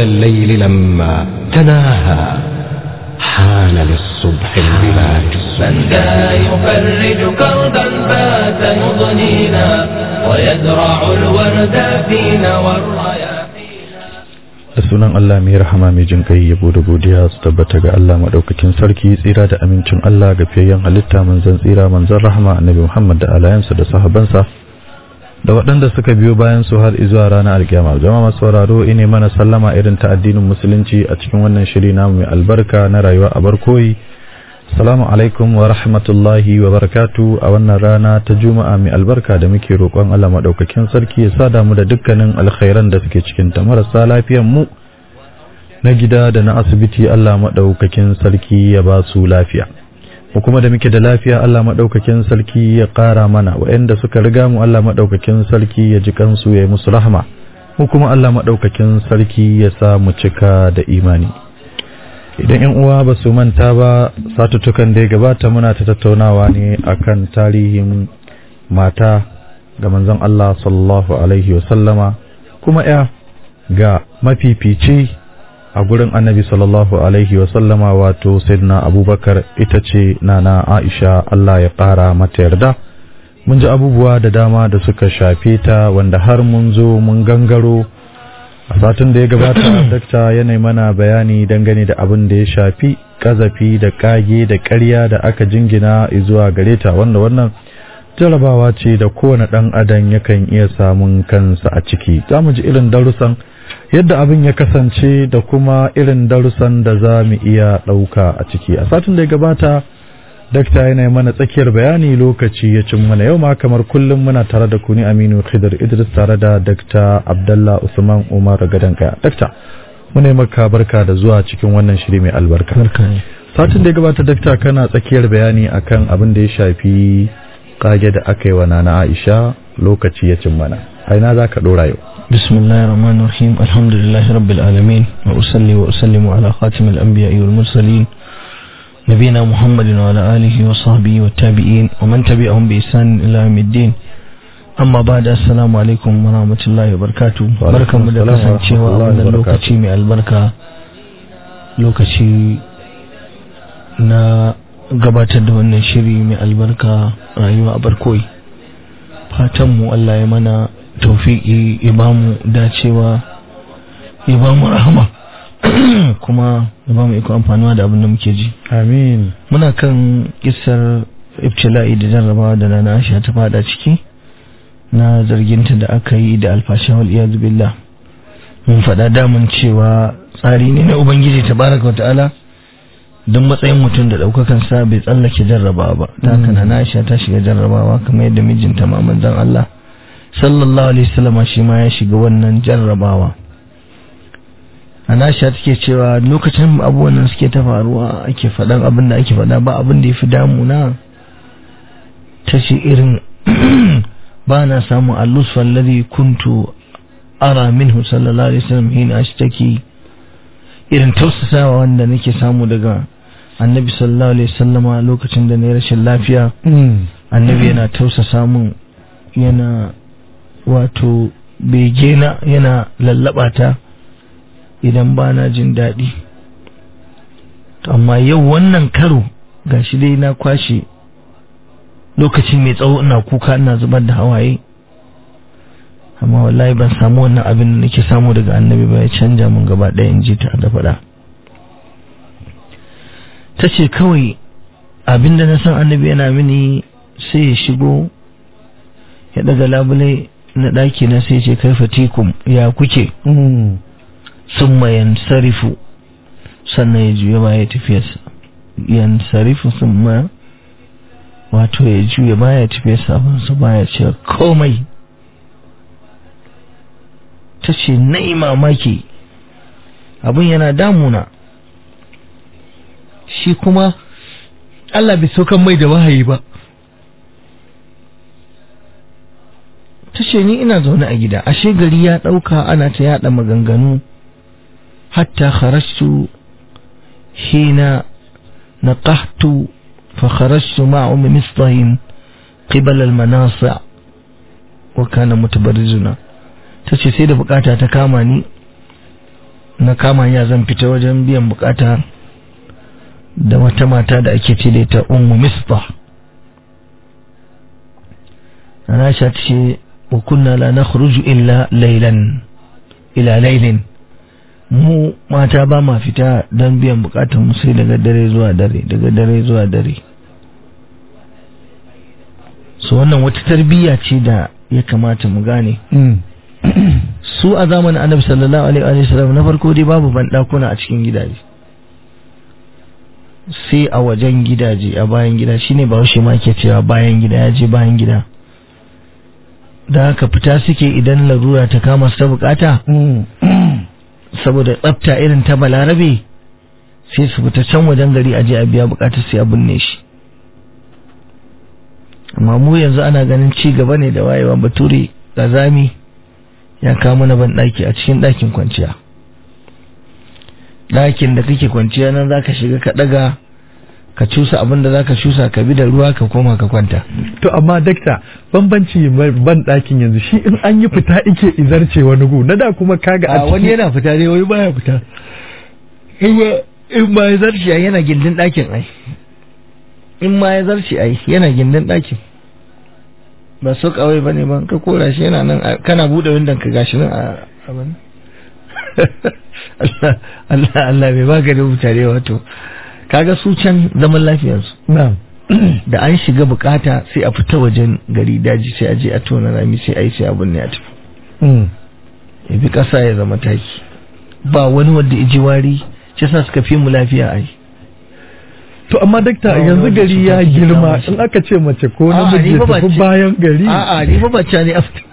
الليل لما تناهى حان للصبح البلاد من ذا يفرج كربا فات مضنينا ويزرع الورد فينا والرياحين da sunan Allah mai rahama mai jin kai yabo da godiya su tabbata ga Allah madaukakin sarki tsira da amincin Allah ga fiyayyen halitta manzon tsira manzon rahama annabi Muhammad da alayansa da sahabansa da waɗanda suka biyo bayan su har izuwa ranar alkiyama jama'a masu sauraro ine mana sallama irin ta addinin musulunci a cikin wannan shiri namu mai albarka na rayuwa a barkoyi Assalamu alaikum wa rahmatullahi wa barakatu a wannan rana ta Juma'a mai albarka da muke roƙon Allah maɗaukakin sarki ya sada mu da dukkanin alkhairan da suke cikin ta marasa lafiyan mu na gida da na asibiti Allah maɗaukakin sarki ya ba su lafiya. Mu kuma da muke da lafiya Allah maɗaukakin sarki ya ƙara mana waɗanda suka riga mu Allah maɗaukakin sarki ya ji kansu ya yi musu rahama. Mu kuma Allah maɗaukakin sarki ya sa mu cika da imani. idan yan uwa ba su manta ba satuttukan da ya gabata muna ta tattaunawa ne akan tarihin mata ga manzon Allah sallallahu alaihi wasallama kuma ya ga mafifici a gurin annabi sallallahu alaihi wasallama wato sayyidina abubakar ita ce nana aisha Allah ya ƙara mata yarda mun ji abubuwa da dama da suka shafe ta wanda har mun zo mun gangaro a satin da ya gabata dakta yanayi mana bayani dangane da abin da ya shafi kazafi da kage da ƙarya da aka jingina zuwa gare ta wanda wannan jarabawa ce da kowane ɗan adam yakan iya samun kansa a ciki za mu ji irin darussan yadda abin ya kasance da kuma irin darussan da za mu iya ɗauka a ciki a satin da ya gabata dakta yana mana tsakiyar bayani lokaci ya cin mana yau ma kamar kullum muna tare da kuni aminu khidr idris tare da dakta abdallah usman umar gadan kaya dakta muna maka barka da zuwa cikin wannan shiri mai albarka satin da ya gabata dakta kana tsakiyar bayani akan abin da ya shafi kage da aka yi wa nana aisha lokaci ya cin mana a ina za ka dora yau بسم الله الرحمن الرحيم الحمد لله رب العالمين وأصلي وأسلم على خاتم الأنبياء والمرسلين نبينا محمد وعلى آله وصحبه والتابعين ومن تبعهم بإحسان إلى يوم الدين amma ba da assalamu alaikum wa rahmatullahi wa barakatu barkanmu da kasancewa a wannan lokaci mai albarka lokaci na gabatar da wannan shiri mai albarka rayuwa a barkoyi fatanmu Allah ya mana taufiki ya bamu dacewa ya bamu rahama kuma ya bamu iko amfanuwa da abin da muke ji amin muna kan kisar ibtila'i da jarrabawa da nana Aisha ta fada ciki na zarginta da aka yi da alfashin wal iyad billah mun faɗa damun cewa tsari ne na ubangiji tabaraka wa ta'ala don matsayin mutum da ɗaukakan sa bai tsallake jarrabawa ba ta haka na Aisha ta shiga jarrabawa kamar yadda mijinta ma manzon Allah sallallahu alaihi wasallam shi ma ya shiga wannan jarrabawa Anasha take cewa lokacin abubuwan nan suke ta faruwa ake faɗan abin da ake faɗa ba abin da ya fi damuna ta ce irin ba na samun allusfa alladhi kuntu ara minhu sallallahu alaihi wasallam hina ashtaki irin tausasawa wanda nake samu daga annabi sallallahu alaihi wasallama lokacin da na rashin lafiya annabi yana tausasa mun yana wato begena yana lallaba ta idan ba na jin daɗi amma yau wannan karo gashi dai na kwashe lokaci mai tsawo ina kuka ina zubar da hawaye amma wallahi ban samu wannan abin da nake samu daga annabi ba ya canja mun gaba ɗaya in ji ta da faɗa ta ce kawai abin da na san annabi yana mini sai ya shigo ya daga labule na ɗaki na sai ce kai fatikum ya kuke sun mayan sarifu sannan ya juya baya tafiyarsa yan sarifu sun ma wato ya juya baya tafiyarsa abinsa baya ce komai ta ce na mamaki abin yana damuna shi kuma Allah bai saukan mai da wahayi ba ta ce ni ina zaune a gida ashe gari ya ɗauka ana ta yaɗa maganganu hatta kharajtu hina naqahtu fa kharajtu ma'a ummi mistahin qibala al-manasi' wa kana mutabarrizuna tace sai da bukata ta kama ni na kama ya zan fita wajen biyan bukata da wata mata da ake ce da ita ummu misbah ana sha ce wa kunna la nakhruju illa laylan ila laylin mu mata ba ma fita don biyan bukatun mu sai daga dare zuwa dare daga dare zuwa dare so wannan wata tarbiyya ce da ya kamata mu gane su a zamanin annabi sallallahu alaihi wa sallam na farko dai babu bandakuna a cikin gidaje sai a wajen gidaje a bayan gida shine ba shi ma ke cewa bayan gida ya je bayan gida da haka fita suke idan larura ta kama su ta bukata saboda tsafta irin ta balarabe sai su fita can wajen gari a je a biya bukatar sai a binne shi amma mu yanzu ana ganin ci gaba ne da wayewa bature zami ya kawo mana ban daki a cikin dakin kwanciya dakin da kake kwanciya nan zaka shiga ka daga ka cusa abin da zaka cusa ka bi da ruwa ka koma ka kwanta to amma dakta bambanci ban ɗakin yanzu shi in an yi fita ike izarce wani gu na da kuma kaga a wani yana fita ne wani baya fita in ma ya zarce ai yana gindin ɗakin ai in ma ya zarce ai yana gindin ɗakin ba so kawai ba ne ba ka kora shi yana nan kana buɗe windon ka gashi nan a abin Allah Allah Allah bai baka da mutane wato kaga su can zaman lafiyarsu na'am da an shiga bukata sai a fita wajen gari daji sai a je a tona rami sai a yi sai abin ne a tafi ya bi kasa ya zama taki ba wani wanda ya ji wari shi sa suka fi mu lafiya ai to amma dakta yanzu gari ya girma in aka ce mace ko namiji ya tafi bayan gari a'a ni fa bacca ne a fita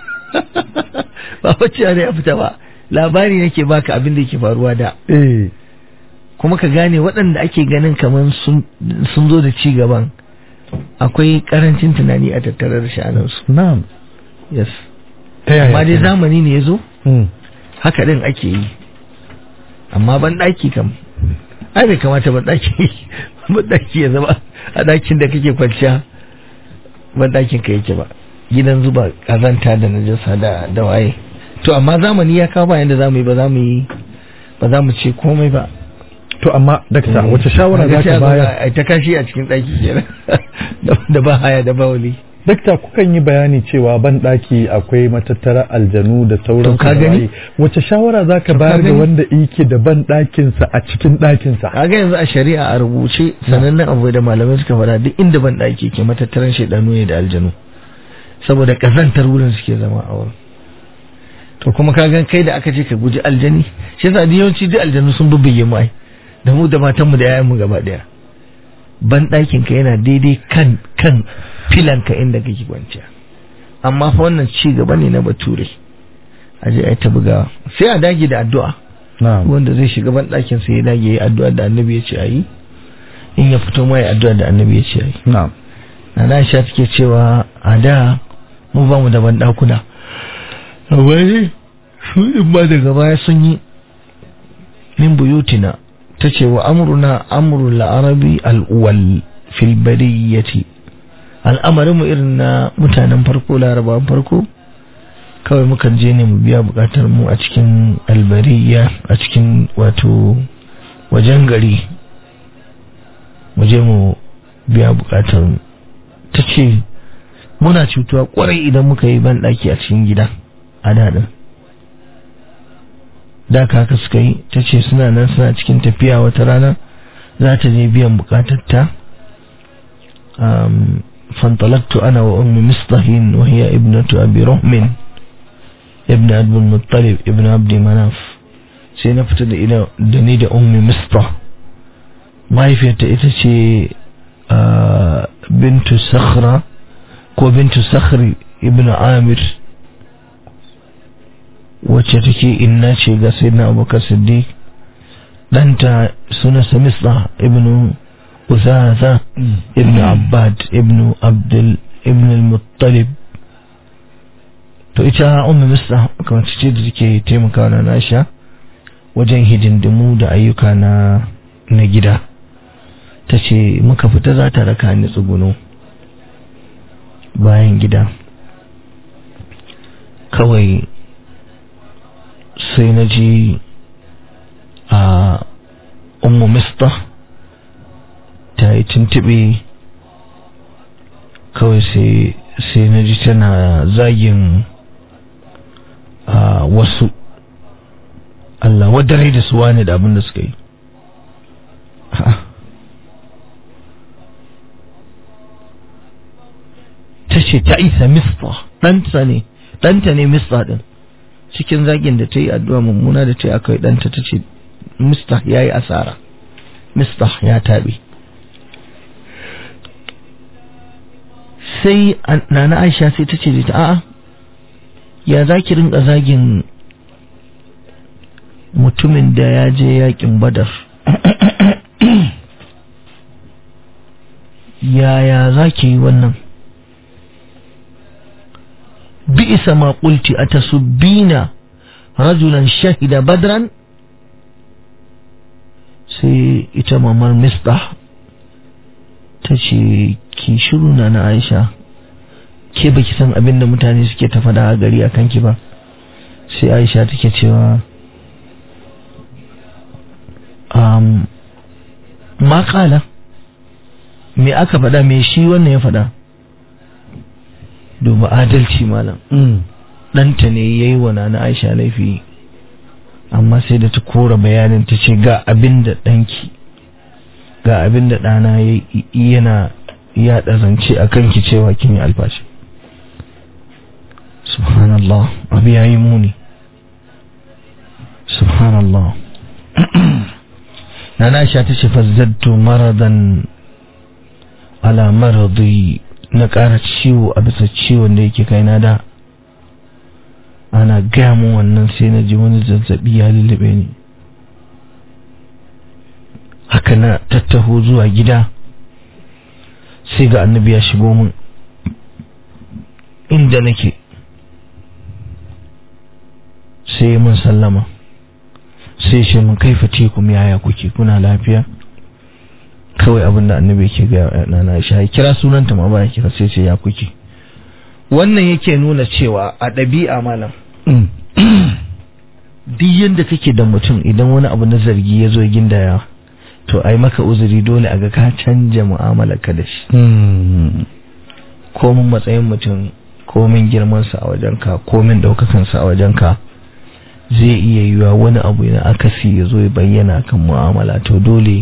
ba bacca ne a fita ba labari nake baka abin da yake faruwa da eh kuma ka gane waɗanda ake ganin kamar sun zo da ci gaban akwai karancin tunani a tattare da sha'anarsu na'am yes ta yaya amma dai zamani ne ya zo Hmm. haka ɗin ake yi amma ban ɗaki kam ai bai kamata ban ɗaki ban ɗaki ya zama a ɗakin da kake kwanciya ban ɗakin ka yake ba gidan zuba ƙazanta da najasa da da waye to amma zamani ya kawo bayan da za mu yi ba za mu yi ba za mu ce komai ba to amma dakta wace shawara za ka bayar ai ta kashi a cikin ɗaki kenan da ba haya da ba wali dakta kukan yi bayani cewa ban daki akwai matattara aljanu da sauran To ka gani? wace shawara za ka To ka bayar ga gani? wanda yake da ban ɗakinsa a cikin ɗakinsa kaga yanzu a shari'a a rubuce sanannen abu da malamai suka faɗa duk inda ban ɗaki ke matattaran shaidanu ne da aljanu saboda kazantar wurin suke zama a wurin to kuma ka gan kai da aka ce ka guji aljani shi yasa duk yawanci duk aljanu sun bubbuge mu ai da mu da matanmu da yayanmu gaba daya ban ɗakin ka yana daidai kan kan filan ka inda kake kwanciya amma fa wannan ci gaba ne na bature a je a yi ta bugawa sai a dage da addu'a na'am wanda zai shiga ban ɗakin sai ya dage ya yi addu'a da annabi ya ce a yi in ya fito mai addu'a da annabi ya ce a yi na'am na Aisha take cewa a da mu ba mu da ban ɗakuna wai su in ba daga baya sun yi min buyutina ta ce wa amruna amrul la'arabi al'uwal fil bariyati al'amarin mu irin na mutanen farko larabawan farko kawai mukan je ne mu biya bukatar mu a cikin albariya a cikin wato wajen gari mu je mu biya bukatar mu ta ce muna cutuwa kwarai idan muka yi banɗaki a cikin gida a daɗin da kaka suka yi ta ce suna nan suna cikin tafiya wata rana za ta je biyan bukatarta um, fantalaktu ana wa ummi mistahin wa hiya ibnatu abi rahmin ibn abdul muttalib ibn abdi manaf sai na fita da ina da ni da ummi mistah mahaifiyarta ita ce آه، بنت صخرة كو بنت صخر ابن عامر wacce take inna ce ga sayyidina abubakar siddiq danta suna samisa ibn uzaza ibn abbad ibn abdul ibn al-muttalib to ita ummu misra kamar ce da take taimakawa na nasha wajen hidindimu da ayyuka na na gida ta ce muka fita za ta raka ni tsuguno bayan gida kawai sai na ji mista ta yi tuntube kawai sai sai na ji tana zagin a wasu Allah wadare da su wane da abin da suka yi ta ce ta isa mista ɗanta ne ɗanta ne mista ɗin cikin zagin da ta yi addu'a mummuna da ta yi aka yi ɗanta ta ce mista ya yi asara mista ya taɓe sai nana aisha sai ta ce da ta a'a ya za ki rinka zagin mutumin da ya je yakin badar yaya za ki yi wannan bi'isa ma qulti atasubbina rajulan shahida badran sai ita mamar mistah ta ce ki shiru na na aisha ke baki san abin da mutane suke ta fada a gari a kanki ba sai aisha take cewa um, ma kala me aka fada me shi wannan ya fada duba adalci malam ɗanta ne ya yi wa na aisha laifi amma sai da ta kora bayanin ta ce ga abin da ɗanki ga abin da ɗana yana yaɗa zance a kanki cewa kin yi albashi subhanallah abu ya yi muni subhanallah na na sha ta ce fazzattu maradan ala maradi na ƙara ciwo a bisa ciwon da yake kai na da ana gaya mun wannan sai na ji wani zazzabi ya lullube ni haka na tattaho zuwa gida sai ga annabi ya shigo min inda nake sai mun sallama sai shi mun kaifa tekum yaya kuke kuna lafiya kawai abin da annabi yake ga nana Aisha ya kira sunanta ma ba ya kira sai ce ya kuke wannan yake nuna cewa a ɗabi'a malam duk yadda kake da mutum idan wani abu na zargi ya zo gindaya to ai maka uzuri dole a ga ka canja mu'amalarka da shi komin matsayin mutum komin girmansa a wajenka komin ɗaukakansa a wajenka zai iya yiwa wani abu na akasi ya zo ya bayyana kan mu'amala to dole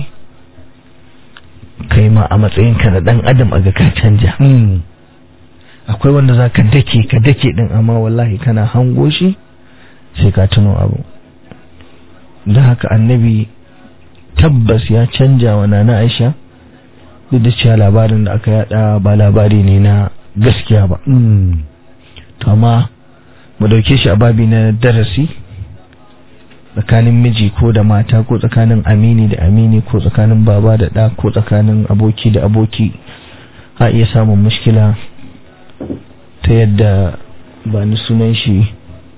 kai ma a matsayinka na ɗan adam a ga ka canja akwai wanda za ka dake ka dake ɗin amma wallahi kana hango shi sai ka tuno abu da haka annabi tabbas ya canja wa nana aisha duk da cewa labarin da aka yada ba labari ne na gaskiya ba to amma mu dauke shi a babi na darasi tsakanin miji ko da mata ko tsakanin amini da amini ko tsakanin baba da ɗa ko tsakanin aboki da aboki a iya samun mushkila ta yadda ba ni sunan shi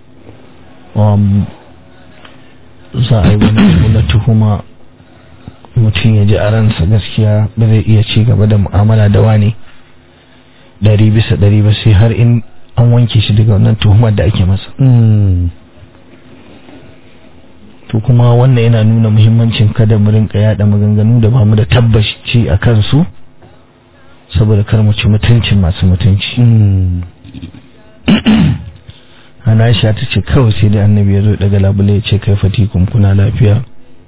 za a yi wani abu na tuhuma mutum ya ji a ransa gaskiya ba zai iya ci gaba da mu'amala da wani ɗari bisa ɗari ba sai har in an wanke shi daga wannan tuhumar da ake masa to kuma wannan yana nuna muhimmancin kada mu rinka yada maganganu da ba mu da tabbaci a kansu saboda kar mu ci mutuncin masu mutunci ana aisha ta ce kawai sai dai annabi ya zo daga labule ya ce kai fatikun kuna lafiya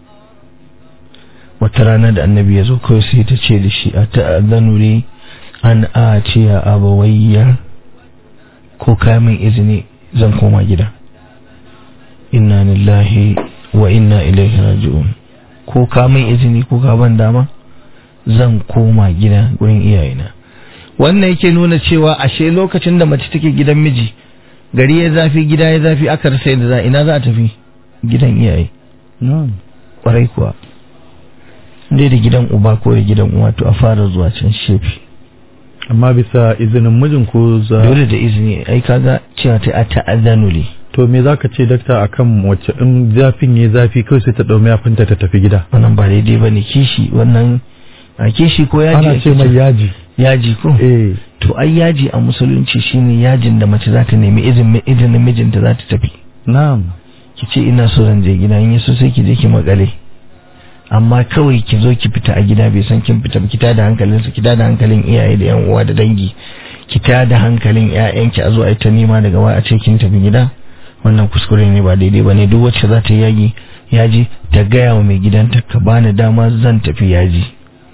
wata rana da annabi ya zo kawai sai ta ce da shi a ta'adhanu ne an a ce ya abawayya ko kamin izini zan koma gida inna lillahi wa inna ilaihi raji'un ko kamin izini ko ka ban dama zan koma gida gurin iyayena wannan yake nuna cewa ashe lokacin da mace take gidan miji gari ya zafi gida ya zafi aka rasa yadda za ina za a tafi gidan iyaye kwarai kuwa dai da gidan uba ko da gidan uwa to a fara zuwa can shefi amma bisa izinin mijin ko za dole da izini ai kaga cewa ta a ta'azzanu li to me zaka ce dakta akan wacce in zafin yayi zafi kawai sai ta dau mayafinta ta tafi gida wannan ba daidai bane kishi wannan a kishi ko yaji ana ce mai yaji yaji ko eh to ai yaji a musulunci shine yajin da mace za ta nemi izinin izinin mijinta za ta tafi na'am ki ce ina so zan je gida in so sai ki je ki makale amma kawai ki zo ki fita a gida bai san kin fita ba ki tada hankalinsa ki tada hankalin iyaye da yan uwa da dangi ki tada hankalin ƴaƴanki a zo a yi ta nema daga waya a ce kin tafi gida wannan kuskure ne ba daidai ba ne duk wacce za ta yi yagi yaji ta gaya wa mai gidanta ka bani dama zan tafi yaji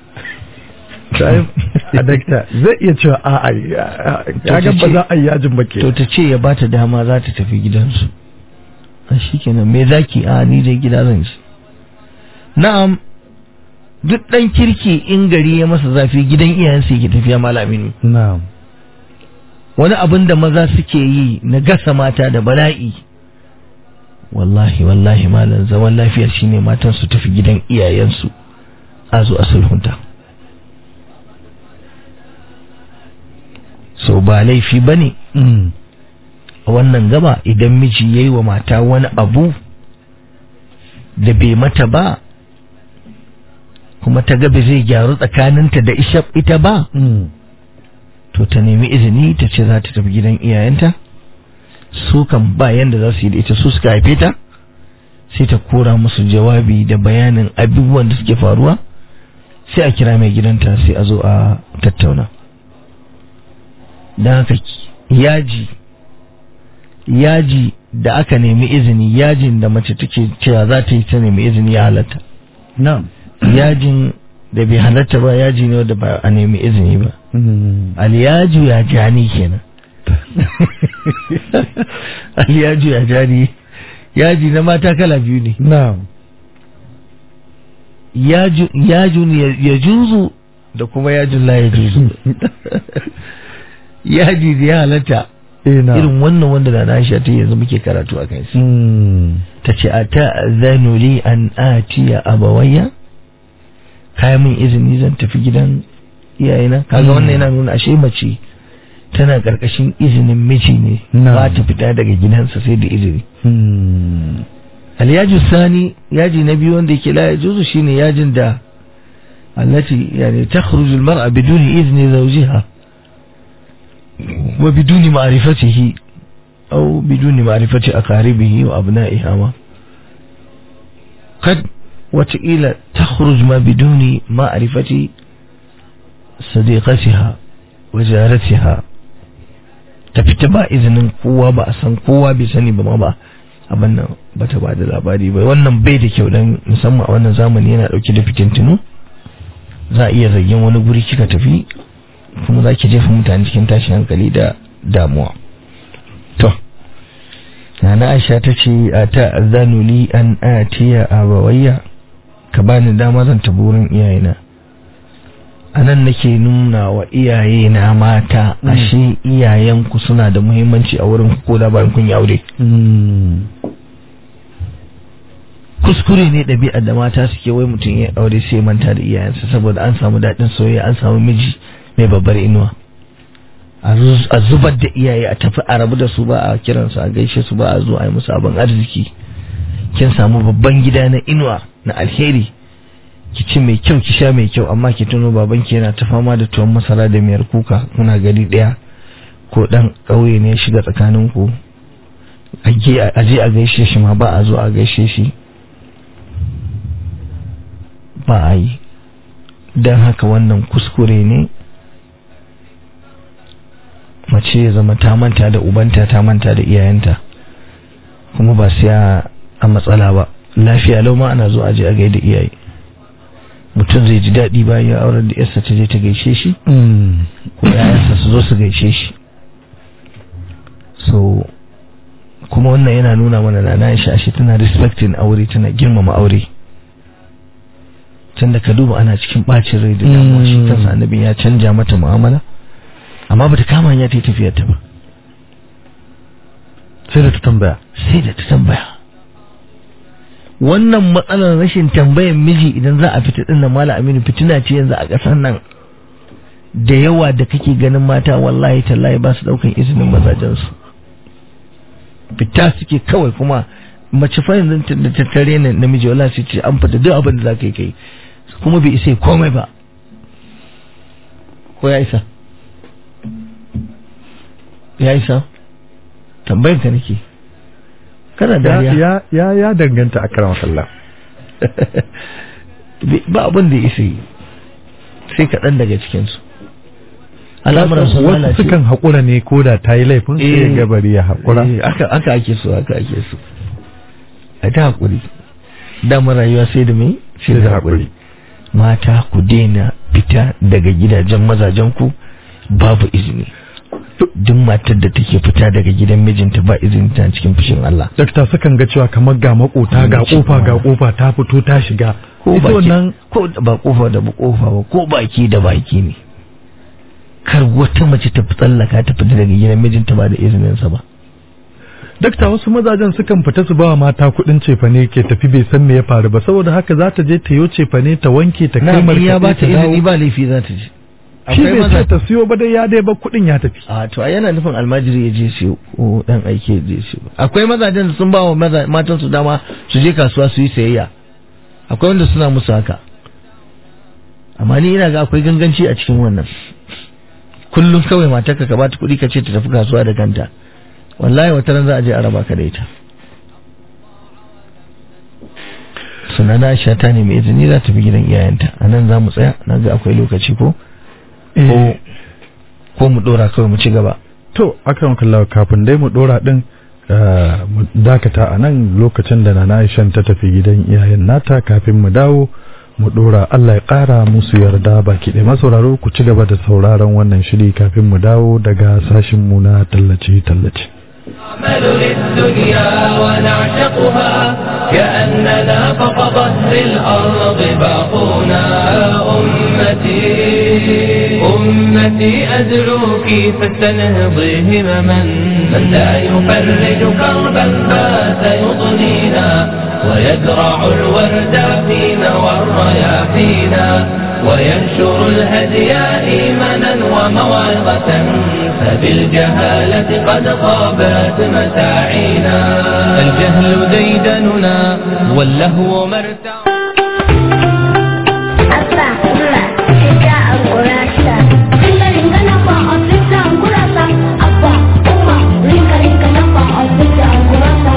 a dakta zai iya cewa a a ya ga ba za a yi yajin ba ke to ta ce ya bata dama za ta tafi gidansu a shikenan me zaki a ni dai gida zan ci na'am duk dan kirki in gari ya masa zafi gidan iyayensa yake tafiya malaminu na'am wani abin da maza suke yi na gasa mata da bala'i wallahi wallahi malam zaman lafiya shine matan su tafi gidan iyayensu a zo a sulhunta so ba laifi bane Mm. a wannan gaba idan miji yayi wa mata wani abu da bai mata ba kuma ta ga ba zai gyaru tsakaninta da isha ita ba Mm. to ta nemi izini ta ce za ta tafi gidan iyayenta su kan ba yanda za su yi da ita su suka haife ta sai ta kora musu jawabi da bayanin abubuwan da suke faruwa sai a kira mai gidanta sai a zo a tattauna don haka yaji yaji da aka nemi izini yajin da mace take cewa za ta yi ta nemi izini ya halatta na'am yajin da bai halatta ba yaji ne wanda ba a nemi izini ba Mm. aliyaju ya jani kenan aliyaju ya jani yaji na mata kala biyu ne na'am yaju yajun ya ya juzu da kuma yajun la ya juzu yaji da ya halatta eh na'am irin wannan wanda da na Aisha ta yanzu muke karatu a kai Mm. ta ce a ta'zanu li an atiya abawayya kayan min izini zan tafi gidan iyayena kaga wannan yana nuna ashe mace tana karkashin izinin miji ne Na'am. ba ta fita daga gidansa sai da izini Mm. alyaju sani yaji na biyu wanda yake la yajuzu shine yajin da allati yani takhruju almar'a biduni izni zawjiha wa biduni ma'rifatihi aw biduni ma'rifati aqaribihi wa abna'iha ma قد وتقيل تخرج ما بدون معرفة صديقتها وجارتها tafita ba izinin kowa ba a san kowa bai sani ba ma ba abin nan ba ta ba da labari ba wannan bai da kyau dan musamman a wannan zamani yana dauke da fitintinu za a iya zargin wani guri kika tafi kuma za ki jefa mutane cikin tashin hankali da damuwa to Nana Aisha ta ce a ta azanu li an atiya abawayya ka bani dama zan tafi wurin iyayena a nan nake nuna wa iyaye na mata ashe iyayenku suna da muhimmanci a wurin ku ko da bayan kun yi aure Mm. kuskure ne ɗabi'ar da mata suke wai mutum ya aure sai manta da iyayensa saboda an samu daɗin soyayya an samu miji mai babbar inuwa a zu- a zubar da iyaye a tafi a rabu da su ba a kiransu a gaishe su ba a zo a yi musu abin arziki kin samu babban gida na inuwa na alheri ki ci mai kyau ki sha mai kyau amma ki tuno babanki yana ta fama da tuwon masara da miyar kuka kuna gari ɗaya ko ɗan ƙauye ne ya shiga tsakaninku a je a je a gaishe shi ma ba a zo a gaishe shi ba a yi don haka wannan kuskure ne mace ya zama ta manta da ubanta ta manta da iyayenta kuma ba sai a a matsala ba lafiya lau ma ana zo a je a gaida iyaye mutum zai ji daɗi bayan ya aurar da yarsa ta je ta gaishe shi Mm. ko yayansa su zo su gaishe shi so kuma wannan yana nuna mana na na shi ashe tana respecting aure tana girmama aure tun da ka duba ana cikin bacin rai da damuwa shi Mm. kansa annabin ya canja mata mu'amala amma bata kama hanya ta yi tafiyar ta ba sai da ta tambaya sai da ta tambaya wannan matsalar rashin tambayan miji idan za a fita din nan mala aminu fitina ce yanzu a ƙasar nan da yawa da kake ganin mata wallahi tallahi ba su daukan izinin mazajensu fita suke kawai kuma mace fa yanzu ta- da tattare ne namiji wallahi sai ce an fita duk abin da za ka yi kai kuma bai isa ya komai ba ko ya isa ya isa tambayar ka nake kana ya dariya ya ya ya danganta a karan sallah ba abin da ya isa yi sai kaɗan daga cikinsu al'amuran sun wasu lalace sukan haƙura ne ko da ta yi laifin sai ya Eh. gabari ya haƙura Eh, aka aka ake so aka ake so a ta haƙuri damar rayuwa sai da mai sai da haƙuri mata ku daina fita daga gidajen mazajen ku babu izini duk matar da take fita daga gidan mijinta ba izini ta cikin fushin Allah dakta sukan ga cewa kamar ga makota ga kofa ga kofa ta fito ta shiga ko ita baki wannan ko da ba kofa da ba kofa ba ko baki da baki ne kar wata mace ta tsallaka ta fita daga gidan mijinta ba da izininsa ba dakta wasu mazajen sukan fita su bawa mata kuɗin cefane ke tafi bai san me ya faru ba saboda haka za ta je ta yo cefane ta wanke ta kai na ya markaɗe ba ta ta dawo izini ba laifi za ta je shi bai ce ta siyo ba dai ya dai ba kuɗin ya tafi a to ai yana nufin almajiri ya je siyo ko dan aike ya je siyo akwai mazajen da sun ba wa maza- matan su dama su je kasuwa su yi sayayya akwai wanda suna musu haka amma ni ina ga akwai ganganci a cikin wannan kullum kawai matarka ka bata kuɗi ka ce ta tafi kasuwa da kanta wallahi wata ran za a je a raba ka da ita sunana Aisha ta nemi izini za ta bi gidan iyayenta a nan za mu tsaya na ga akwai lokaci ko ko ko mu dora kawai mu ci gaba to akan kallawa kafin dai mu dora din eh, mu dakata a nan lokacin da nana Aishan ta tafi gidan iyayen nata kafin mu dawo mu dora Allah ya kara musu yarda baki ɗaya masauraro ku ci gaba da sauraron wannan shiri kafin mu dawo daga sashin mu na tallace tallace نعمل للدنيا ونعشقها كأننا فوق ظهر الأرض باقونا أمتي أمتي أدعوك فاستنهضي همما من لا يفرج كربا بات يضنينا ويزرع الورد فينا والرياحينا وينشر الهدي إيمانا وموعظة فبالجهالة قد خابت مساعينا الجهل ديدننا واللهو مرتع Abba, Umma, Sita an gurasa. Rinka rinka na fa on Sita an gurasa. Abba, Umma, rinka rinka na fa on Sita an gurasa.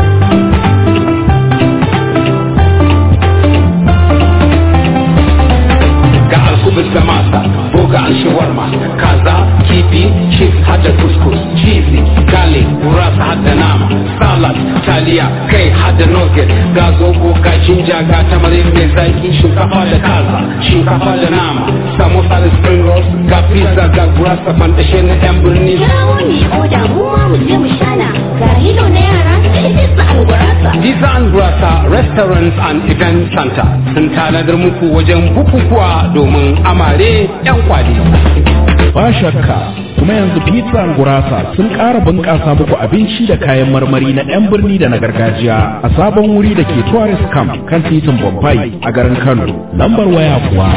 ga alkubus da masa ko ga shawarma kaza kifi chips hada kuskus cheesy garlic gurasa hada nama salad taliya kai hada nugget ga zobo ga jinja ga tamarin mai zaki shinkafa da kaza shinkafa da nama samosa da spring rolls ga pizza ga gurasa fantashe na yan birni Kirawo ne oda mu ma mu je mu shana. Ga hilo na yara sai Sita an gurasa. Pizza and Gurasa Restaurants and Event Center sun tanadar muku wajen bukukuwa domin amare 'yan kwali. ba shakka kuma yanzu pizza and gurasa sun ƙara bunƙasa muku abinci da kayan marmari na 'yan birni da na gargajiya a sabon wuri da ke tourist camp kan titin bombay a garin kano lambar waya kuwa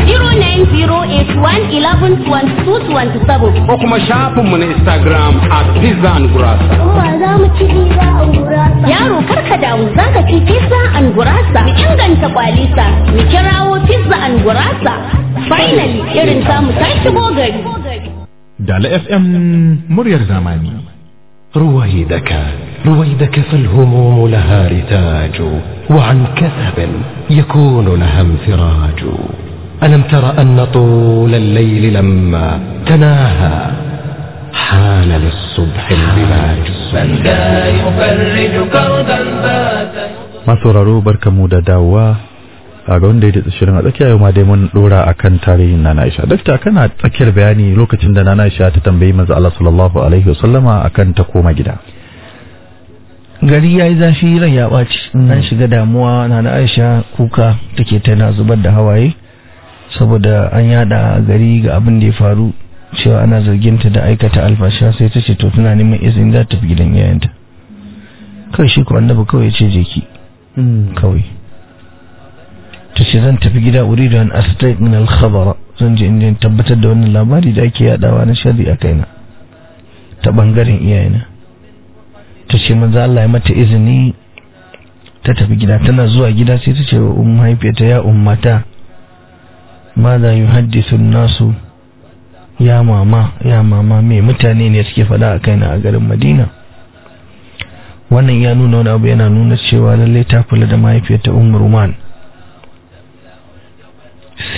09081112227. Ko kuma shafinmu na Instagram at Pizza and Gurasa. Umma za mu ci pizza an gurasa. Yaro karka damu za ka ci pizza an gurasa. Mu inganta kwalisa. Mu kirawo pizza an gurasa. Finally irin samu ta shigo gari. Dala FM muryar zamani. رويدك رويدك فالهموم لها رتاج وعن كثب يكون لها انفراج ألم تر أن طول الليل لما تناهى حان للصبح البلاج من ذا يفرج كربا بات masauraro barkamu da dawowa a ga wanda ya datsa shirin a tsakiya yau ma dai mun dora akan tarihin Nana Aisha dakta kana tsakiyar bayani lokacin da Nana Aisha ta tambayi manzo Allah sallallahu alaihi wasallama akan ta koma gida gari ya yi zafi ran ya ɓaci an shiga damuwa na na aisha kuka take tana zubar da hawaye saboda an yada gari ga abin da ya faru cewa ana zarginta da aikata alfasha sai ta ce to tana neman izini za ta tafi gidan yayanta kawai shi ko annabi kawai ya ce je ki kawai ta ce zan tafi gida uridu an astaq min al-khabara zan je inda tabbatar da wannan labari da ake yadawa na sharri a kaina ta bangaren iyayena ta ce manzo Allah ya mata izini ta tafi gida tana zuwa gida sai ta ce wa ummu mahaifiyarta ya ummata madha yuhaddithu nasu ya mama ya mama me mutane ne suke faɗa a kaina a garin Madina wannan ya nuna wani abu yana nuna cewa lallai ta kula da mahaifiyarta ummu Ruman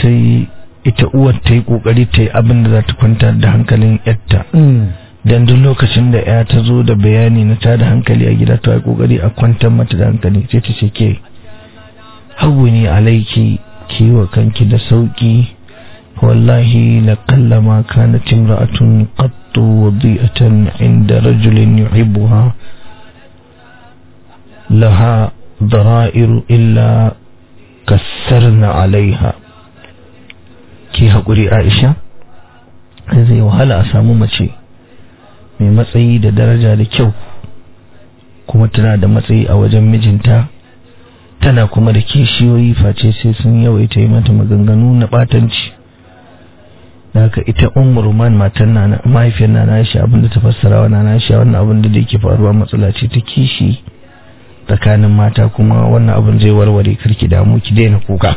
sai ita uwar ta yi kokari ta yi abin da za ta kwantar da hankalin yarta dan duk lokacin da ya ta zo da bayani na tada hankali a gida ta yi kokari a kwantar mata da hankali sai ta ce ke hawwini alaiki ki wa kanki da sauki wallahi la qallama kanat imra'atun qattu wadi'atan 'inda rajulin yuhibbuha laha dara'iru illa kassarna 'alayha ki haƙuri Aisha zai wahala a samu mace mai matsayi da daraja da kyau kuma tana da matsayi a wajen mijinta tana kuma da kishiyoyi face sai sun yawaita yi mata maganganu na batanci da haka ita umar man matan na mahaifiyar na nashi abinda ta fassara wa na nashi wannan abin da yake faruwa matsala ce ta kishi tsakanin mata kuma wannan abin zai warware karki damu ki daina kuka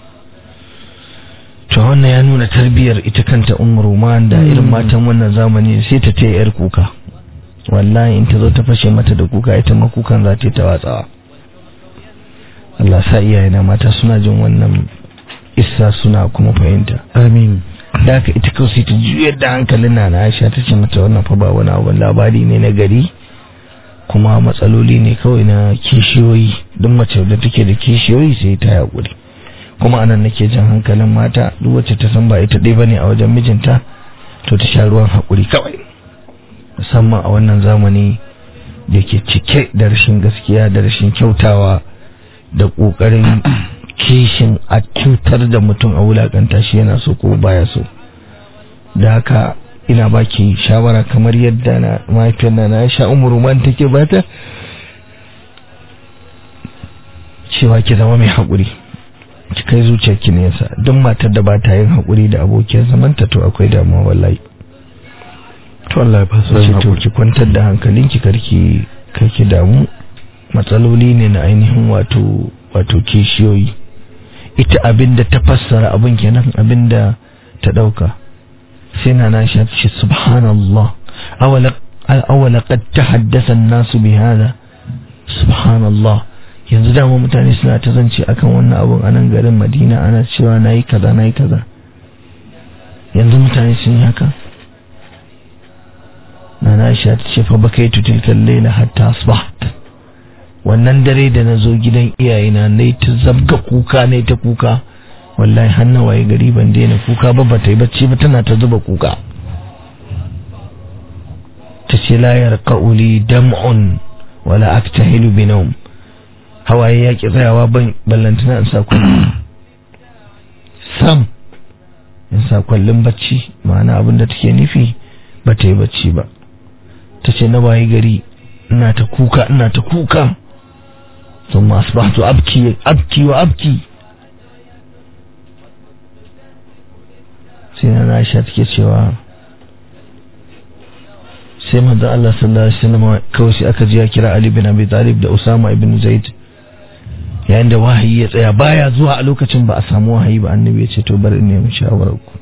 to wannan ya nuna tarbiyar ita kanta umar man da irin matan wannan zamani sai ta taya yar kuka wallahi in ta zo ta fashe mata da kuka ita ma kukan za ta yi ta watsawa Allah sa iyayena mata suna jin wannan isa suna kuma fahimta amin da haka ita kawai sai ta juyar da hankalin na Aisha ta ce mata wannan fa ba wani abu labari ne na gari kuma matsaloli ne kawai na kishiyoyi duk mace da take da kishiyoyi sai ta haƙuri kuma anan nake jan hankalin mata duk wacce ta san ba ita ɗaya bane a wajen mijinta to ta sha ruwan haƙuri kawai musamman a wannan zamani da ke cike da rashin gaskiya da rashin kyautawa da ƙoƙarin kishin a cutar da mutum a wulakanta shi yana so ko baya so da haka ina baki shawara kamar yadda na mahaifiyar na na sha umuru man take bata cewa ki zama mai haƙuri ki kai zuciyar ki nesa duk matar da ba ta yin haƙuri da abokiyar zamanta to akwai damuwa wallahi to Allah ya ba su sai to ki kwantar da hankalinki karki karki damu matsaloli ne na ainihin wato wato kishiyoyi ita abinda ta fassara abin kenan abinda ta dauka sai na na shafi subhanallah awala awala qad tahaddasa an-nasu bi hada subhanallah yanzu dama mutane suna ta zance akan wannan abun a nan garin Madina ana cewa nayi kaza nayi kaza yanzu mutane sun yi haka na na ta ce fa bakaitu tilkal layla hatta asbaht wannan dare da na zo gidan iyayena na ta zabga kuka na ta kuka wallahi hannu waye gari ban daina kuka ba ba ta yi bacci ba tana ta zuba kuka ta ce la yarqauli dam'un wala aktahilu bi nawm hawaye ya ki tsayawa ban ballantana in sa kullum sam in sa kullum bacci ma'ana abin da take nufi ba ta yi bacci ba ta ce na waye gari ina ta kuka ina ta kuka ثم أصبحت أبكي أبكي وأبكي سينا عائشة تكي cewa sai manzo Allah sallallahu alaihi wasallam kawai sai aka ji ya kira Ali bin Abi Talib da Usama ibn Zaid yayin da wahayi ya tsaya baya zuwa a lokacin ba a samu wahayi ba annabi ya ce to bari in nemi shawarar ku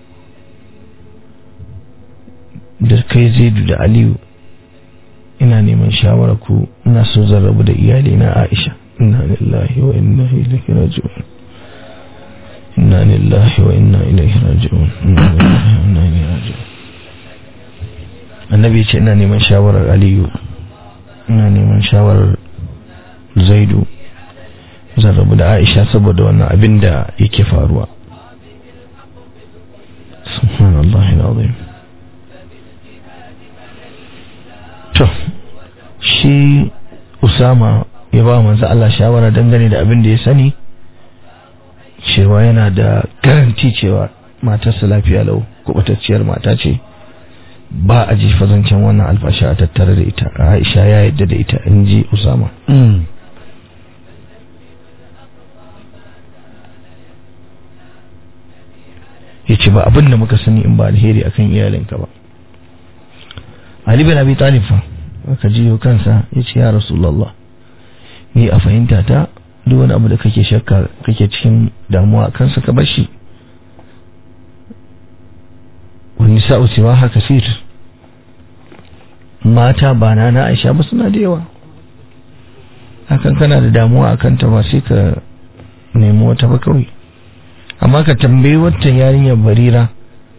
da kai Zaidu da Aliyu ina neman shawarar ku ina so zan rabu da iyali na Aisha inna lillahi wa inna ilaihi raji'un inna lillahi wa inna ilaihi raji'un inna lillahi wa inna ilaihi raji'un annabi ce ina neman shawarar aliyu ina neman shawarar zaidu zan rabu da aisha saboda wannan abin da yake faruwa subhanallahi alazim to shi usama ya ba manzo Allah shawara dangane da abin da ya sani cewa yana da garanti cewa matarsa lafiya lau kubatacciyar mata ce ba a jifa zancen wannan alfasha a tattare da ita Aisha ya yadda da ita in ji Usama ya ce ba abin da muka sani in ba alheri akan iyalinka ba Ali bin Abi Talib fa aka jiyo kansa ya ce ya Rasulullah ni a fahimta ta duk wani abu da kake shakka kake cikin damuwa a kansa ka bashi wani sa'u siwa haka sir mata ba na na aisha ba suna da yawa hakan kana da damuwa a kanta ba sai ka nemi wata ba kawai amma ka tambayi wata yarinyar barira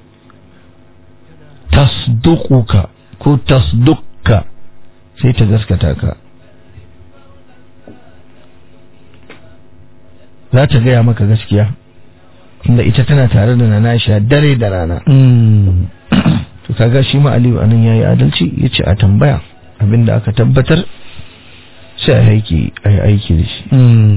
tasduquka ko tasdukka sai ta gaskata ka za ta gaya maka gaskiya inda ita tana tare da nana Aisha dare da rana to kaga shi ma Aliyu anan yayi adalci yace a tambaya abinda aka tabbatar sai a aiki a yi aiki da shi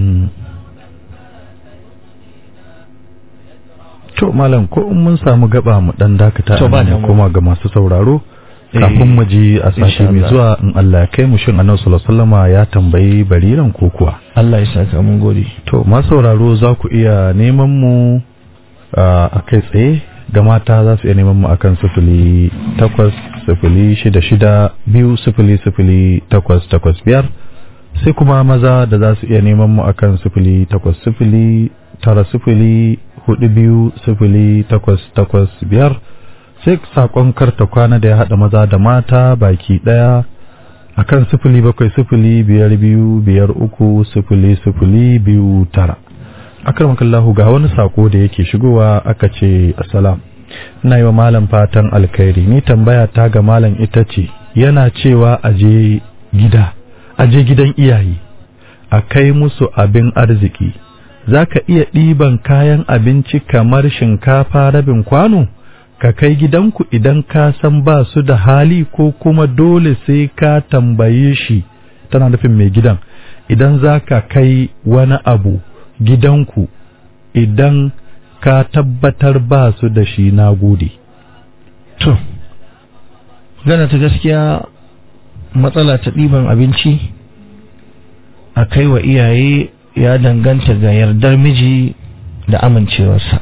to malam ko in mun samu gaba mu dan dakata To, ba a nan damuwa. kuma ga masu sauraro kafin mu ji a sashi insha mai Allah. zuwa in Allah ya kai mu shin annabi sallallahu alaihi wasallama ya tambayi bariran ko kuwa Allah ya saka mun gode to masu sauraro za ku iya neman mu a kai tsaye ga mata za su iya neman mu akan sifili takwas sifili shida shida biyu sifili sifili takwas takwas biyar sai kuma maza da za su iya neman mu akan sifili takwas sifili tara sifili hudu biyu sifili takwas takwas biyar sai sakon karta kwana da ya haɗa maza da mata baki ɗaya akan sifili bakwai sifili biyar biyu biyar uku sifili sifili biyu tara akarmakallahu ga wani sako da yake shigowa aka ce assalam ina yi wa malam fatan alkhairi ni tambaya ta ga malam ita ce yana cewa aje gida aje gidan iyaye a kai musu abin arziki za ka iya ɗiban kayan abinci kamar shinkafa rabin kwano ka kai gidanku idan ka san ba su da hali ko kuma dole sai ka tambaye shi tana nufin mai gidan idan za ka kai wani abu gidanku idan ka tabbatar ba su da shi na gode. to gana ta gaskiya matsala ta ɗiban abinci a kai wa iyaye ya danganta ga yardar miji da amincewarsa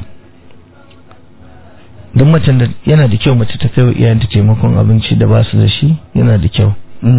don macen da yana da kyau mace ta kai wa iyayenta taimakon abinci da ba su da shi yana da kyau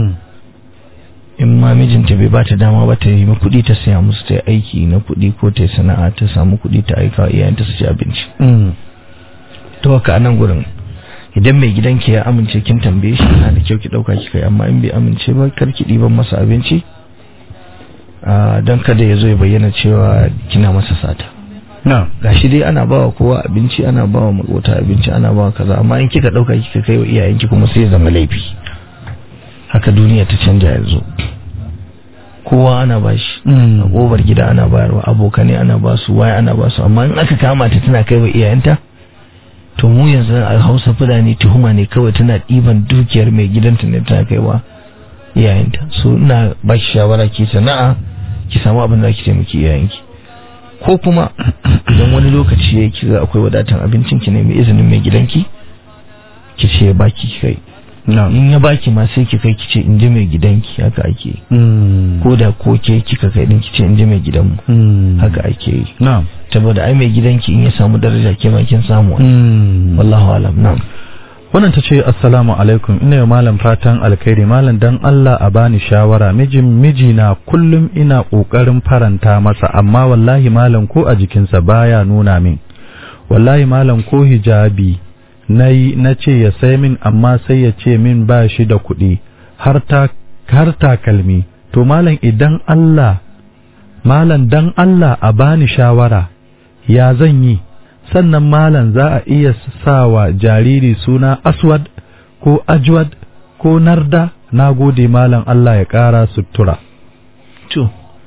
in ma mijinta bai bata dama ba ta yi kuɗi ta saya musu ta yi aiki na kuɗi ko ta yi sana'a ta samu kuɗi ta aika wa iyayenta su ci abinci to haka a nan gurin idan mai gidanki ya amince kin tambaye shi yana da kyau ki ɗauka ki kai amma in bai amince ba kar ki ɗiban masa abinci don kada ya zo ya bayyana cewa kina masa sata na gashi dai ana bawa kowa abinci ana bawa makota abinci ana bawa kaza amma in kika ɗauka kika kai wa iyayenki kuma sai ya zama laifi haka duniya ta canja yanzu kowa ana bashi a ƙofar gida ana bayarwa abokanai ana basu waya ana basu amma in aka kama ta tana kai wa iyayenta to mu yanzu a hausa fulani tuhuma ne kawai tana ɗiban dukiyar mai gidanta ne tana kaiwa iyayenta so ina ba ki shawara ki sana'a ki samu abin da ki taimaki iyayenki ko kuma idan wani lokaci ya ki ga akwai wadatan abincin ki ne mai izinin mai gidanki ki ce ya baki ki kai in ya baki ma sai ki kai ki ce in ji mai gidanki haka ake yi ko da ko ke kika kai din ki ce in ji mai gidanmu haka ake yi na'am saboda ai mai gidanki in ya samu daraja ke ma kin samu wallahu alam na'am wannan ta ce assalamu alaikum ina yi malam fatan alkhairi malam dan Allah a bani shawara mijin mijina kullum ina kokarin faranta masa amma wallahi malam ko a jikinsa baya nuna min wallahi malam ko hijabi nayi na ce ya sai min amma sai ya ce min ba shi da kuɗi har ta har takalmi to malam idan Allah malam dan Allah a bani shawara ya zan yi sannan malam za a iya sawa jariri suna aswad ko ajwad ko narda na gode malam Allah ya ƙara sutura to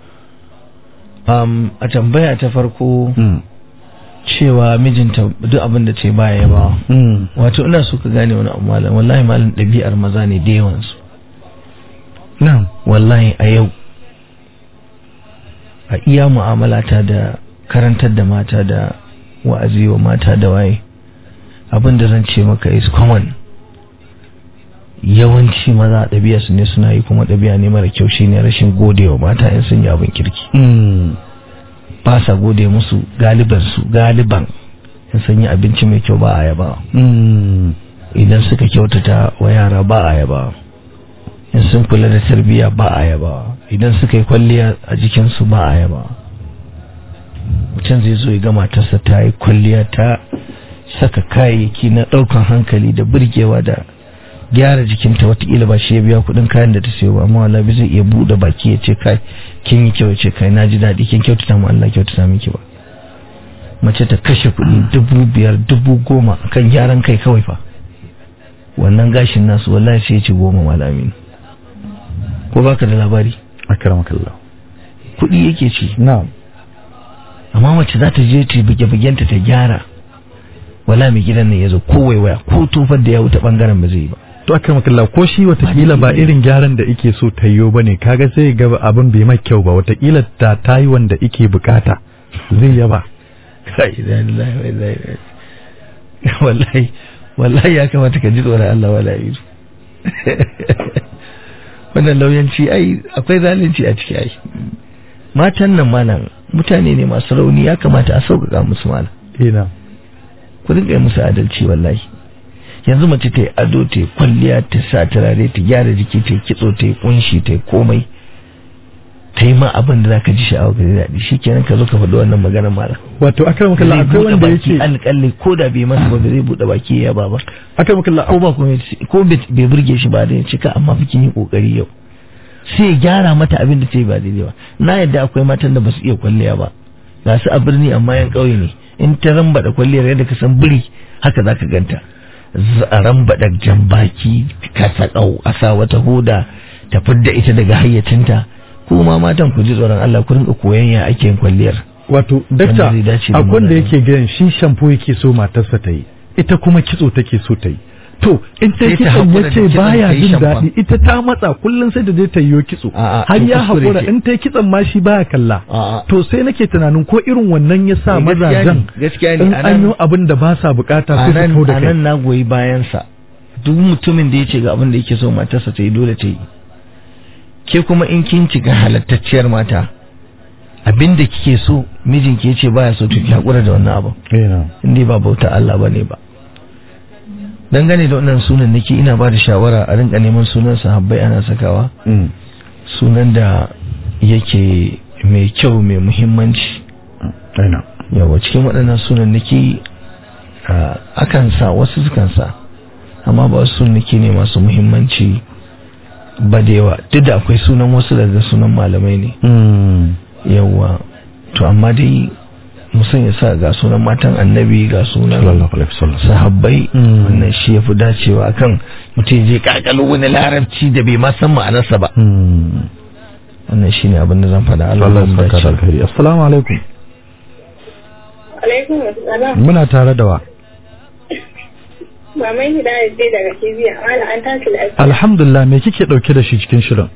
um, a tambaya ta farko cewa mijinta duk abin da ce baya ba wato ina so ka gane wani abu malam wallahi malam ɗabi'ar maza ne da yawansu na'am wallahi a yau a iya mu'amalata da karantar da mata da wa'azi wa mata da waye abin da zan ce maka is common yawanci maza ɗabi'a su ne suna yi kuma ɗabi'a ne mara kyau shine rashin godewa mata in sun yi abin kirki ba sa gode musu galiban su galiban in sun yi abinci mai kyau ba a yaba idan suka kyautata wa yara ba a yaba in sun kula da tarbiyya ba a yaba idan suka yi kwalliya a jikinsu ba a yaba mutum zai zo ya ga matarsa ta yi kwalliya ta saka kayayyaki na ɗaukan hankali da burgewa da gyara jikinta watakila ba shi ya biya kuɗin kayan da ta sayo ba amma wala zai iya buɗe baki ya ce kai kin yi kyau ce kai na ji daɗi kin kyautata mu Allah kyautata miki ba mace ta kashe kuɗi dubu biyar dubu goma kan gyaran kai kawai fa wannan gashin nasu wallahi sai ya ci goma malami ko baka da labari akramakallah kuɗi yake ci na'am amma mace za ta je ta buge-bugenta ta gyara wala mai gidan nan ya zo ko waiwaya ko tofar da ya wuta bangaren ba zai yi ba to akramakallah ko shi watakila ba irin gyaran da ike so ta yiwo bane kaga sai ga abin bai mai kyau ba watakila ta tayi wanda ike bukata zai yaba kai da lillahi wa inna ilaihi wallahi wallahi ya kamata ka ji tsoron Allah wallahi wannan lauyanci ai akwai zalunci a ciki ai matan nan malam mutane ne masu rauni ya kamata a sauƙaƙa musu malam ina ku dinga yi musu adalci wallahi yanzu mace ta yi ado ta yi kwalliya ta sa turare ta gyara jiki ta yi kitso ta yi kunshi ta yi komai ta yi ma abin da zaka ji sha'awa ka ji daɗi shikenan ka zo ka faɗi wannan maganar malam wato akramakallah zai akwai buɗe wanda baki yake alƙalli ko da bai masa ba zai buɗe baki ya ba ba akramakallah ko ba komai ko bai burge shi ba da ya cika amma fikin yi kokari yau sai ya gyara mata abin da ta yi ba daidai ba na yadda akwai matan da ba su iya kwalliya ba ga su a birni amma yan ƙauye ne in ta rambada kwalliyar yadda ka san biri haka za ka ganta Z- a rambada jan baki ka saƙau a sa wata hoda ta fidda ita daga hayyacinta kuma matan ku ji tsoron Allah ku rinka koyon ya ake yin kwalliyar wato dakta Wanda zai dace da akwai wanda magana. yake ganin shi shampo yake so matarsa ta yi ita kuma kitso take so ta yi to in ta Sai ta kitson haƙura ya da ce kitson baya ta yi jin shamfon. daɗi ita ta matsa kullum sai da zai ta yiwo kitso A'a, har to ya kuskure haƙura ce. in ta yi kitson ma shi baya kalla A'a. to sai nake tunanin ko irin wannan ya sa Eh, gaskiya ne, mazajen gaskiya ne, in a an nan- yi abin da ba sa bukata a sai su nan kau da a kai nan na goyi bayansa duk mutumin da ya ce ga abin da yake so matarsa ta yi dole ta yi ke kuma in kin cika halattacciyar mata abin da kike so mijinki ya ce baya so to ki haƙura da wannan abin Ina. in dai ba bauta Allah bane ba dangane da wannan sunan nake ina ba da shawara a rinka neman sunan sahabbai ana sakawa Mm. sunan da yake mai kyau mai muhimmanci Ina. yawa cikin waɗannan sunan nake akan sa wasu sukan sa amma ba wasu sunan nake ne masu muhimmanci ba da yawa duk da akwai sunan wasu daga sunan malamai ne Mm. yawa to amma dai musan ya sa ga sunan matan annabi ga sunan Sallallahu alaihi wasallam. sahabbai Mm. wannan shi ya fi dacewa akan mutum ya je kakalo wani larabci da bai ma san ma'anarsa ba Mm. wannan shi ne abin da zan faɗa Allah Allah ya ya saka da dace alkhairi assalamu alaikum Alaikum assalam. muna tare da wa Maman Hidayat ce daga Kibiya. Wala an tashi lafiya. alhamdulillah me kike dauke da shi cikin shirin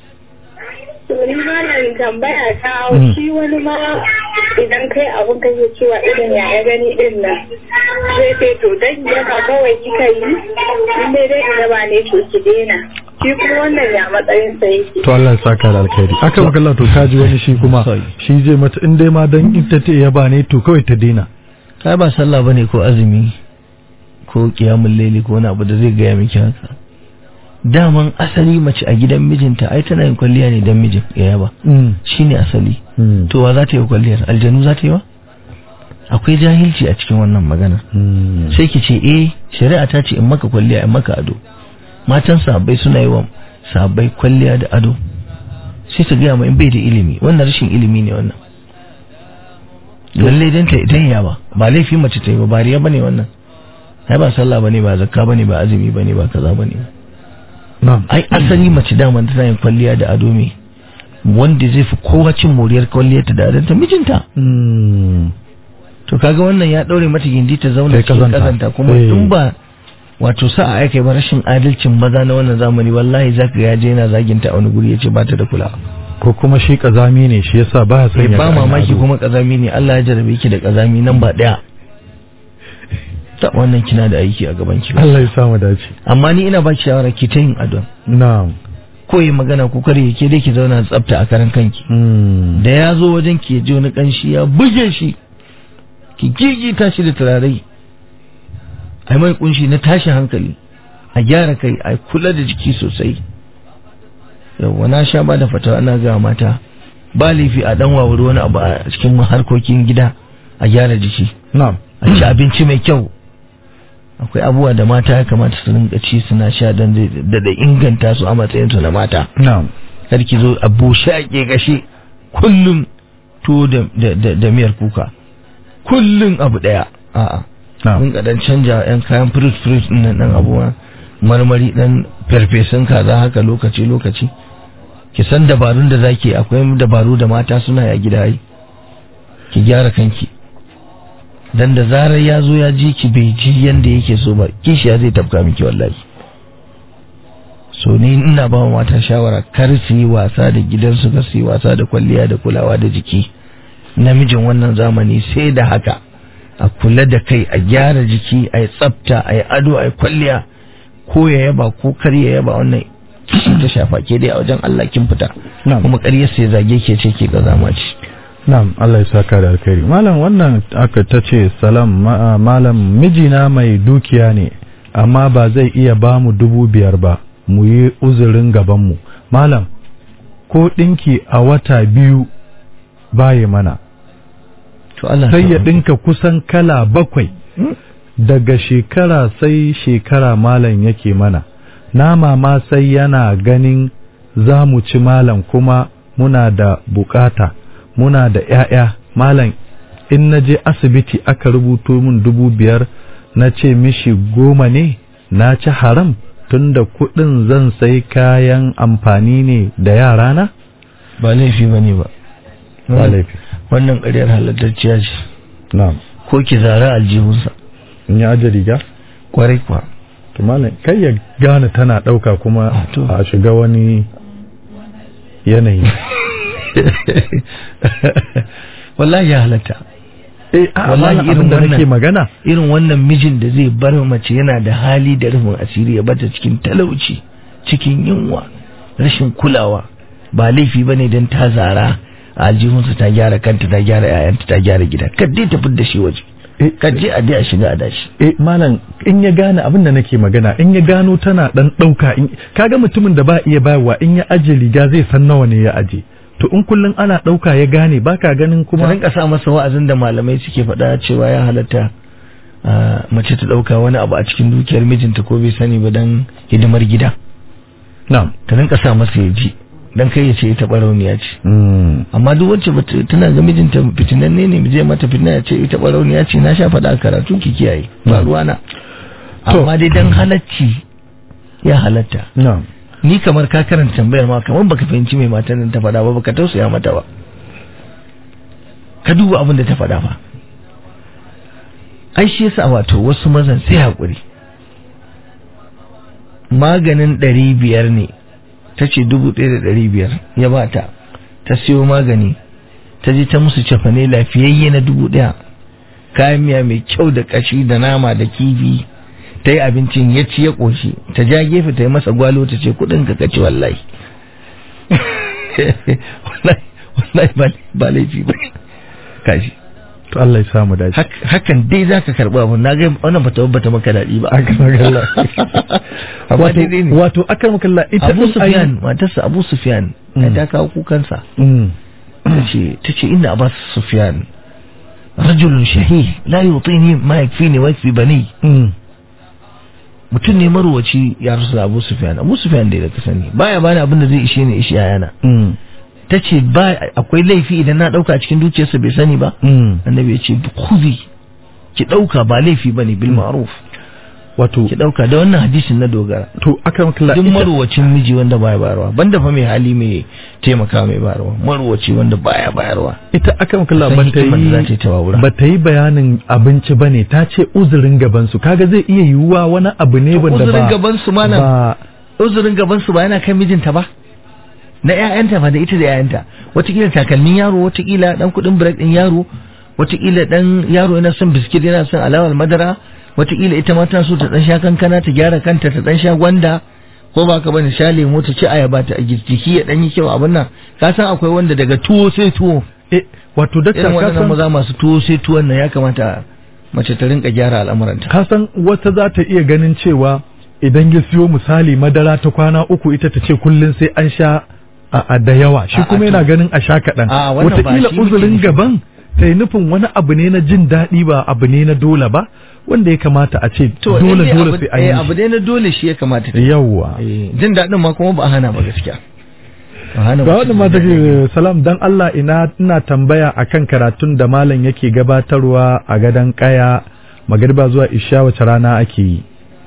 To ni ma nan tambaya ta Mm. shi wani ma idan kai abun kake cewa irin ya ya gani din nan. Zai ce to dan yaba kawai kika yi. In dai dai ina ba ne to ki daina. Shi kuma wannan ya matsayin sa yake. to Allah ya saka da alkhairi aka maka Allah to kaji wani shi kuma Sorry. shi zai mata in dai ma dan ita ta ya ba ne to kawai ta daina kai ba sallah bane ko azumi ko kiyamul laili ko wani abu da zai gaya miki haka daman asali mace a gidan mijinta ai tana yin kwalliya ne dan mijin ya yaba Mm. shine asali Mm. to wa za ta yi kwalliyar aljanu za ta yi wa akwai jahilci a cikin wannan magana Mm. sai ki ce eh shari'a ta ce in maka kwalliya in maka ado matan sahabbai suna yi wa sahabbai kwalliya da ado sai ta gaya ma in bai da ilimi wannan rashin ilimi ne wannan lalle dan ta idan ya ba ba laifi mace ta yi ba ba riya bane wannan ai ba sallah bane ba zakka bane ba azumi bane ba kaza bane na'am ai asali mace daman tana yin kwalliya da ado me wanda zai fi kowa cin moriyar kwalliyar ta da adon ta mijinta Mm. to kaga wannan ya daure mata gindi ta zauna Sai cikin kazanta. kazanta kuma Eh. in ba wato sa'a aka ba rashin adalcin maza na wannan zamani wallahi zaka ga yaje yana zaginta a wani guri yace ba ta da kula ko kuma shi kazami ne shi yasa baya son sai ya ba ga mamaki ado. kuma kazami ne Allah ya jarabe ki da kazami nan ba daya ta wannan kina da aiki a gaban ki Allah ya samu dace amma ni ina baki shawara ki ta yin adon na'am ko yi magana ko kare ke dai ki zauna tsafta a karan kanki Mm. da ya zo wajen ki ya ji wani kanshi ya buge shi ki gigita shi da turare a mai kunshi na tashin hankali a gyara kai a kula da jiki sosai yawwa na sha ba da fatawa ana ga mata ba laifi a dan wawuri wani abu a cikin harkokin gida a gyara jiki na'am a ci abinci mai kyau akwai abubuwa da mata ya kamata su rinka ci suna sha don zai da da inganta su a matsayinsu na mata na'am kar ki zo a bushe a ƙeƙashe kullum tuwo da, da, da, da miyar kuka kullun abu daya a'a na'am mun ga dan canja yan kayan fruit fruit din nan dan abuwa marmari dan farfesun kaza haka lokaci lokaci ki san dabarun da zaki akwai dabaru da mata suna ya gida yi ki gyara kanki dan da zarar ya zo ya ji ki bai ji yanda yake so ba kishiya zai tafka miki wallahi so ni ina ba wa mata shawara kar su yi wasa da gidansu kar su yi wasa da kwalliya da kulawa da jiki namijin wannan zamani sai da haka a kula da kai a gyara jiki a yi tsafta a yi ado a yi kwalliya ko ya yaba ko kar ya yaba wannan kishi ta shafa ke dai a wajen Allah kin fita Na'am. kuma ƙaryar sai zage ke ce ke gazama ce Na'am, Allah ya saka da alkhairi. Malam wannan aka ta ce salam ma- malam mijina mai dukiya ne amma ba zai iya ba mu dubu biyar ba mu yi uzurin gabanmu. Malam, ko ɗinki a wata biyu baye mana, to Allah sai ya ɗinka kusan kala bakwai daga shekara sai shekara malam yake mana. Nama ma sai yana ganin za mu ci malam kuma muna da bukata. muna da ‘ya'ya malam in na je asibiti aka rubuto min dubu biyar na ce mishi goma ne na ci haram tunda kuɗin zan sai kayan amfani ne da yarana? ba laifi ba ne ba Ba laifi. wannan ƙaryar halattacciya ce Na'am. ko ki zara aljihunsa In ya aje riga? kwarai kuwa To malam kai ya gane tana ɗauka kuma Ah, to. a shiga wani yanayi. wallahi ya halatta Eh, a Wallahi wallahi irin irin da wannan- nake magana. irin wannan mijin da zai bar mace yana da hali da rufin asiri ya bata cikin talauci cikin yunwa rashin kulawa ba laifi bane don ta zara a aljihunsa ta gyara kanta ta gyara 'ya'yanta ta gyara gida kadai ta da shi waje Eh, kaje a dai a shiga a dashi eh malam in ya gane abin da nake magana in ya gano tana dan dauka in kaga mutumin da ba iya bayarwa in ya aje riga zai san nawa ne ya aje to in kullun ana dauka ya gane baka ganin ka kuma rinka sa masa wa'azin da malamai suke faɗa cewa ya halatta ah, mace ta ɗauka wani abu a cikin dukiyar mijinta ko bai sani ba don hidimar gida na'am ta rinka sa masa ya ji don kai ya ce ita ɓarauniya ce mm. amma duk wacce bata- tana ga mijinta fitinanne ne zai mata fitina ya ce ita ɓarauniya ce na sha faɗa a karatu ki kiyaye ba ruwana To. amma dai dan halacci ya halatta na'am ni kamar ka karanta tambayar ma kamar baka fahimci mai matan nan ta faɗa ba baka tausaya mata ba ka duba abin da ta faɗa ba ai shi yasa wato wasu mazan sai haƙuri maganin ɗari biyar ne ta ce dubu ɗaya da ɗari biyar ya ba ta ta siyo magani ta je ta musu cefane lafiyayye na dubu ɗaya kayan miya mai kyau da ƙashi da nama da kifi ta yi abincin ya ci ya ƙoshi ta ja gefe ta yi masa gwalo ta ce kuɗin ka kaci wallahi wallahi wallahi ba- ba laifi ba kashi to Allah ya samu dace Hak- hakan dai za ka karɓi abu na ga wannan bata bata maka daɗi ba Aka magana. amma wato daidai ne wato akan makalla ita Abu din ai- Sufyan matarsa Abu Sufyan ai Mm. ta kawo kukansa Mm. tace tace inna Abu Sufyan rajulun shahih la yutini ma yakfini wa yakfi bani Mm. mutum ne marwaci ya rasu da Abu Sufyan Abu Sufyan da ka sani baya bani abin da zai ishe ni ishi yayana Mm. tace ba akwai laifi idan na dauka a cikin dukiyarsa bai sani ba Mm. annabi ya ce khudhi ki dauka ba laifi bane bil ma'ruf wato ki dauka da wannan hadisin na dogara to akan makalla duk ita- marwacin miji wanda baya bayarwa banda fa mai hali mai taimaka mai bayarwa marwaci wanda baya bayarwa ita akan kula San ba ta hikimar da za ta yi yi ta wawura. ba ta yi bayanin abinci ba ne ta ce uzurin gaban su kaga zai iya yiwuwa wani abu ne wanda ba uzurin gaban su ma nan ba uzurin gaban su ba yana kan mijinta ba na ƴaƴanta fa da ita da ƴaƴanta watakila takalmin yaro watakila dan kuɗin break din yaro watakila dan yaro yana son biskit yana son alawar madara watakila ita ma tana so ta dan sha kankana ta gyara kanta ta dan sha gwanda ko ba ka bane sha lemo ta ci ayaba ta a jiki ya dan yi kyau abin nan ka san akwai wanda daga tuwo sai tuwo eh wato dakta irin ka waɗannan san maza masu tuwo sai tuwon nan ya kamata mace ta rinka gyara al'amuranta ka san wata za ta iya ganin cewa idan ya siyo misali madara ta kwana uku ita ta ce kullum sai an sha a, a da yawa shi A, kuma a, yana to. ganin a sha kaɗan A, wannan ba wataƙila shi muke uzurin nufi. gaban ta yi nufin wani abu ne na jin daɗi ba abu ne na dole ba wanda ya kamata a ce dole lalle dole abu- sai an eh, yi abu dai na dole shi ya kamata ta shi. yawwa Eh, jin daɗin ma kuma ba a hana ba gaskiya ga wannan ma take salam dan Allah ina ina tambaya akan karatun da malam yake gabatarwa a gadan kaya magariba zuwa isha wace rana ake yi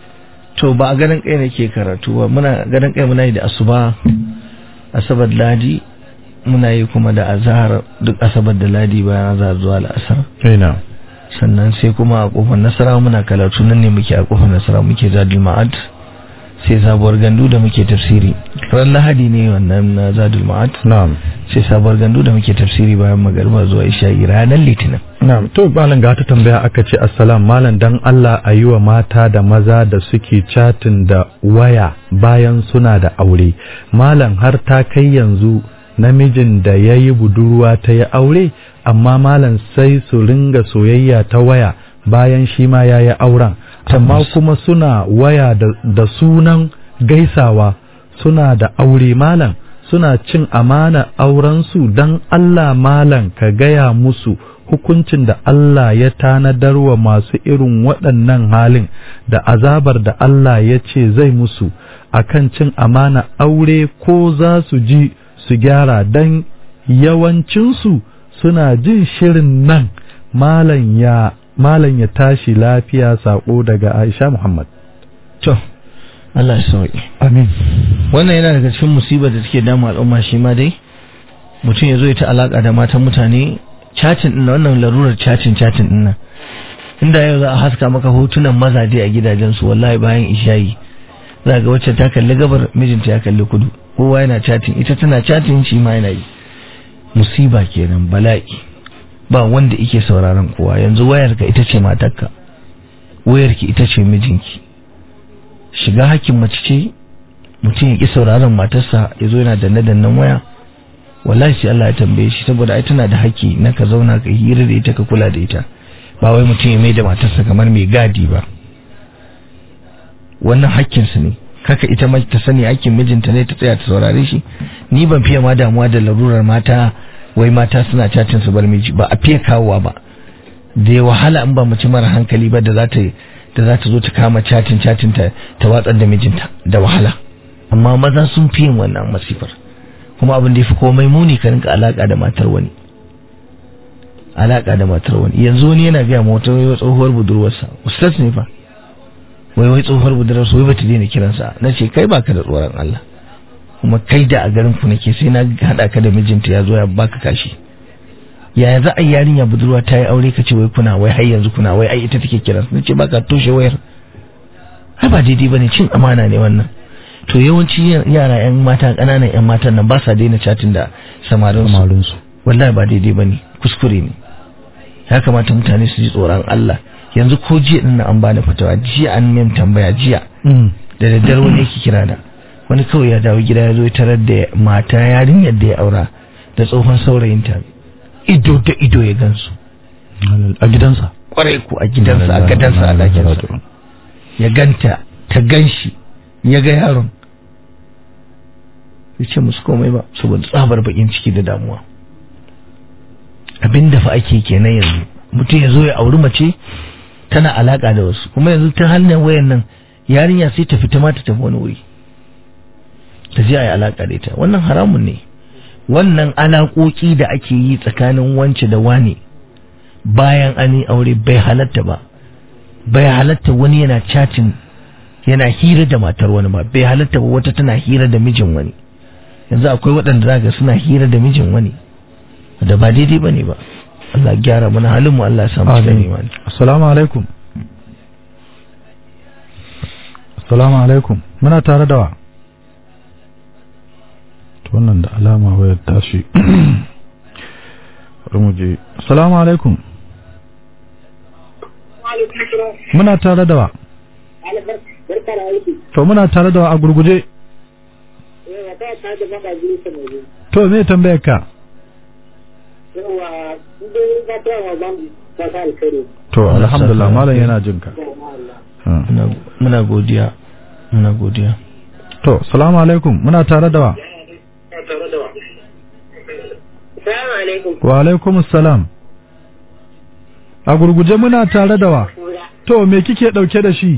to ba a ganin kai nake karatu ba muna ganin kai muna yi da asuba asabar ladi muna yi kuma da azhar duk asabar da ladi bayan azhar zuwa al'asar ina sannan sai kuma a kofar nasara muna karatu nan ne muke a kofar nasara muke zadul ma'ad sai sabuwar gandu da muke tafsiri ran lahadi ne wannan na zadul ma'ad na'am sai sabuwar gandu da muke tafsiri bayan magariba zuwa isha'i ranar litinin na'am to malam ga ta tambaya aka ce assalam malam dan Allah a yi wa mata da maza da suke chatin da waya bayan suna da aure malam har ta kai yanzu namijin da ya yi budurwa ta yi aure amma malam sai su ringa soyayya ta waya bayan shi ma ya yi auren amma kuma suna waya da, da sunan gaisawa suna da aure malam suna cin amana aurensu don Allah malam ka gaya musu hukuncin da Allah ya tanadar wa masu irin waɗannan halin da azabar da Allah ya ce zai musu akan cin amana aure ko za su ji su gyara don yawancinsu suna jin shirin nan malam ya malam ya tashi lafiya sako daga Aisha Muhammad to Allah ya sauki amin wannan yana daga cikin musibar da take damu al'umma shi ma dai mutum ya zo ya ta alaka da matan mutane cacin din wannan larurar cacin cacin din nan inda yau za a haska maka hotunan mazaje a gidajensu wallahi bayan ishayi za ga wacce ta kalli gabar mijinta ya kalli kudu kowa yana chatting ita tana chatting shi ma yana yi musiba kenan bala'i ba wanda yake sauraron kowa yanzu wayarka ita ce matarka wayarki ita ce mijinki shiga hakkin mace ce mutum ya ki sauraron matarsa ya zo yana danne dannen waya wallahi sai Allah ya tambaye shi saboda ai tana da haƙƙi na ka zauna ka hira da ita ka kula da ita ba wai mutum ya mai da matarsa kamar mai gadi ba wannan hakkinsu ne kaka ita ma ta sani aikin mijinta ne ta tsaya ta saurare shi ni ban fiye ma damuwa da larurar mata wai mata suna cacin su bar miji ba a fiye kawowa ba da ya wahala in ba mace mara hankali ba da za ta da za ta zo ta kama cacin cacin ta ta watsar da mijinta da wahala amma maza sun fi yin wannan masifar kuma abin da ya fi komai muni ka rinka alaka da matar wani alaka da matar wani yanzu wani yana gaya ma wata tsohuwar budurwarsa ustaz ne fa wai wai tsohuwar budurwar wai bata daina kiransa na ce kai baka da tsoron Allah kuma kai da a garin ku nake sai na hada ka da mijinta ya zo ya baka kashi yaya za a yi yarinya budurwa ta yi aure ka ce wai kuna wai har yanzu kuna wai ai ita take kiran na ce baka toshe wayar ai ba daidai bane cin amana ne wannan to yawanci yara yan mata kananan yan matan nan ba sa daina chatin da samarin su wallahi ba daidai bane kuskure ne ya kamata mutane su ji tsoron Allah yanzu ko jiya din an bani fatawa jiya an min tambaya jiya da daddare wani yake kira da wani kawai ya dawo gida ya zo tarar da mata yarinyar da ya aura da tsohon saurayinta ido da ido ya gansu a gidansa kwarai ku a gidansa a gadansa a dakinsa ya ganta ta ganshi ya ga yaron ya ce musu komai ba saboda tsabar bakin ciki da damuwa abin da fa ake kenan yanzu mutum ya zo ya auri mace tana alaka da wasu kuma yanzu ta hannun wayan nan yarinya sai ta fita ma ta tafi wani wuri ta je a yi alaka da ita wannan haramun ne wannan alaƙoƙi da ake yi tsakanin wance da wane bayan an yi aure bai halatta ba bai halatta wani yana chatting yana hira da matar wani ba bai halatta ba wata tana hira da mijin wani yanzu akwai waɗanda zaka suna hira da mijin wani da ba daidai bane ba Allah gyara mana halin mu Allah ya samu cikin imani assalamu alaikum assalamu alaikum muna tare da wa to wannan da alama wayar tashi bari mu je assalamu alaikum muna tare da wa to muna tare da wa a gurguje to me tambayar ka to alhamdulillah malam yana jin ka muna godiya muna godiya to salamu alaikum muna tare da wa Salamu alaikum. wa alaikum salam a gurguje muna tare da wa to me kike dauke da shi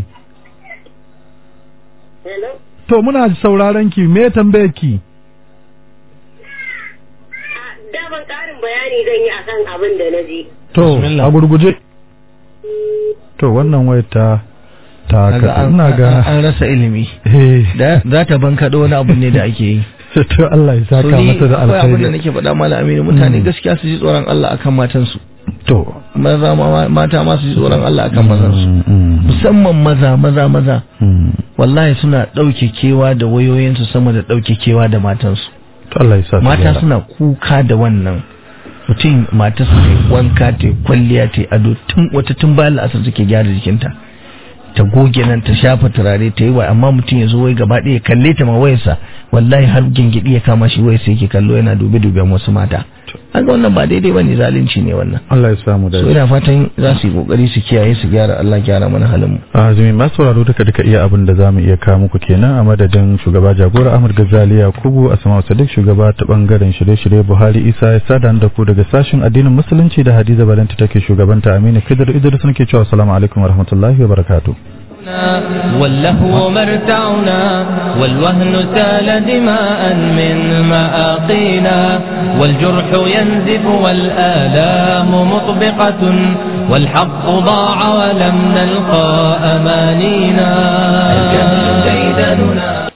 Hello? to muna sauraron ki me tambayar ki daman ƙarin bayani zan yi akan abin da na ji. to a gurguje to wannan wayar ta ta Kaga ka an- ina ga an rasa ilimi eh da za ta bankaɗo wani abu ne da ake yi to Allah ya saka So ni mata da akwai abin da alkhairi nake faɗa malam aminu mutane Mm. gaskiya su ji tsoron Allah akan matansu to maza ma mata ma su ji tsoron Allah akan mazansu mm, mm, musamman maza maza maza mm. wallahi suna ɗauke kewa da wayoyinsu sama da ɗauke kewa da matansu to Allah ya sa su mata gyara. suna kuka da wannan mutum matarsa ta yi wanka ta yi kwalliya ta yi ado tun wata tun bayan la'asar take gyara jikinta ta goge nan ta shafa turare ta yi wa amma mutum ya zo wai gaba ɗaya ya kalle ta ma wayarsa wallahi har gingidi ya kama shi wayarsa yake kallo yana dube duben wasu mata haka wannan ba daidai bane zalunci ne wannan Allah ya samu da so ina fatan za su yi kokari su kiyaye su gyara Allah gyara mana halin mu azumi masu sauraro duka duka iya abin da zamu iya kawo muku kenan a madadin shugaba jagora Ahmad Ghazali Yakubu Asma'u Sadiq shugaba ta bangaren shirye-shirye Buhari Isa ya sada da ku daga sashin addinin musulunci da Hadiza Balanta take shugabanta Aminu Khidir Idris nake cewa assalamu alaikum warahmatullahi wabarakatuh واللهو مرتعنا والوهن سال دماء من مآقينا والجرح ينزف والآلام مطبقة والحق ضاع ولم نلقى أمانينا الجهل ديدننا